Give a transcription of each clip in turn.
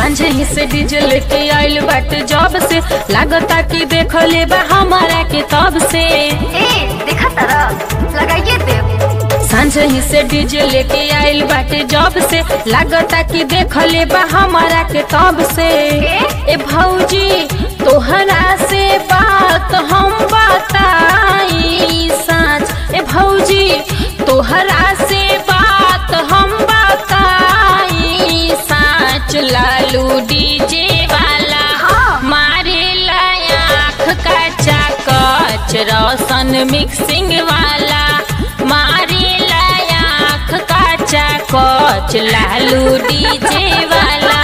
सांझे ही से डीजे लेके आइल बाटे जब से लागता कि देख ले बा हमारा के तब से ए देखा तारा लगाइए देव सांझे ही से डीजे लेके आइल बाटे जब से लागता कि देख ले बा हमारा के तब से ए भौजी तोहरा से बात हम बताई साँच ए भौजी तोहरा से बात हम बताई साँच लालू डीजे वाला हाँ। मारे आँख का चाकच रोशन मिक्सिंग वाला मारे आँख का चाकच लालू डीजे वाला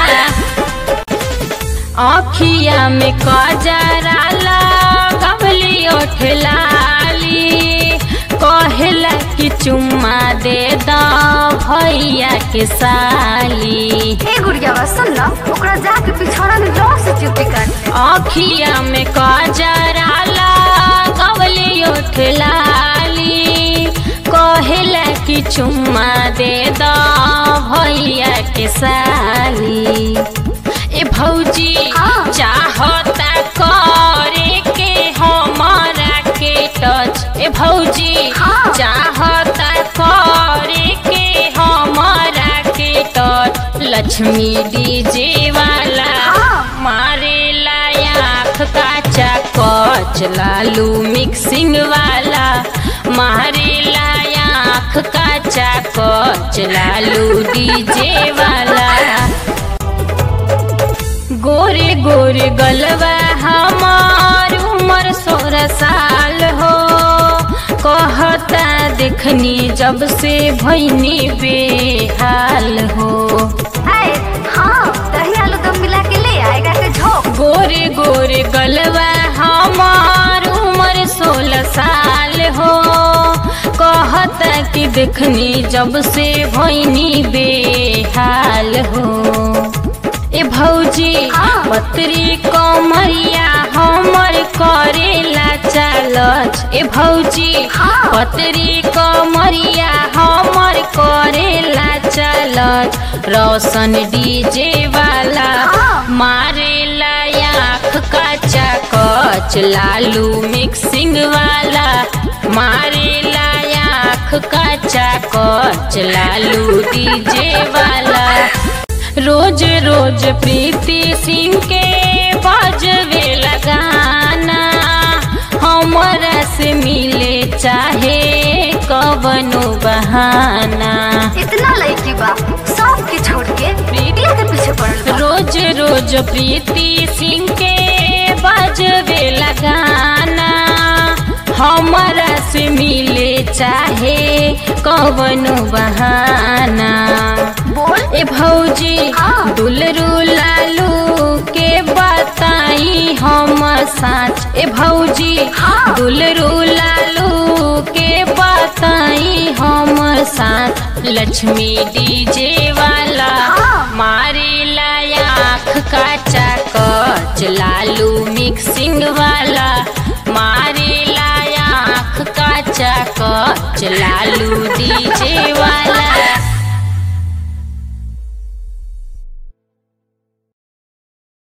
आखिया में कजरा लगवली ओठलाली कहला कि चुम्मा दे द भैया के साली ए गुड़िया बा सुन ना ओकरा जाके पिछौड़ा में जोर से चुपी काट आखिया में कजरा लगवली ओठलाली कहला कि चुम्मा दे द भैया के साली ए भौजी हाँ। चाहता करे के हमारा के टच ए भौजी हाँ। चाहता करे के हमारा के टच लक्ष्मी डीजे वाला हाँ। मारे आँख का चाकच लालू मिक्सिंग वाला मारे आँख का चाकच लालू डीजे वाला गोरे गोरे गलवा हमार उम्र सोलह साल हो कहता देखनी जब से भैनी बेहाल हो ए हाँ दही आलू दम मिला के ले आएगा के झोंक गोरे गोरे गलवा हमार उम्र सोलह साल हो कहता कि देखनी जब से भैनी बेहाल हो ए भौजी हाँ। पत्री कमरिया हमर करेला चालच ए भौजी हाँ। पत्री कमरिया हमर करेला चालच रोशन डीजे वाला हाँ। मारेला आँख का चाकच लालू मिक्सिंग वाला मारेला आँख का चाकच लालू डीजे वाला रोज रोज प्रीति सिंह के बजवे लगाना हमरा से मिले चाहे कवनो बहाना इतना लड़की बा सब के छोड़ के प्रीतिया के पीछे पड़ल बा रोज रोज प्रीति सिंह के बजवे लगाना हमरा से मिले चाहे कवनो बहाना बोल ए भौजी हाँ। दुलरू लालू के बताई हम साँच ए भौजी हाँ। दुलरू लालू के बताई हम साँच लक्ष्मी डीजे वाला हाँ। मारे आँख का चाकच लालू मिक्सिंग वाला मारे आँख का चाकच लालू डी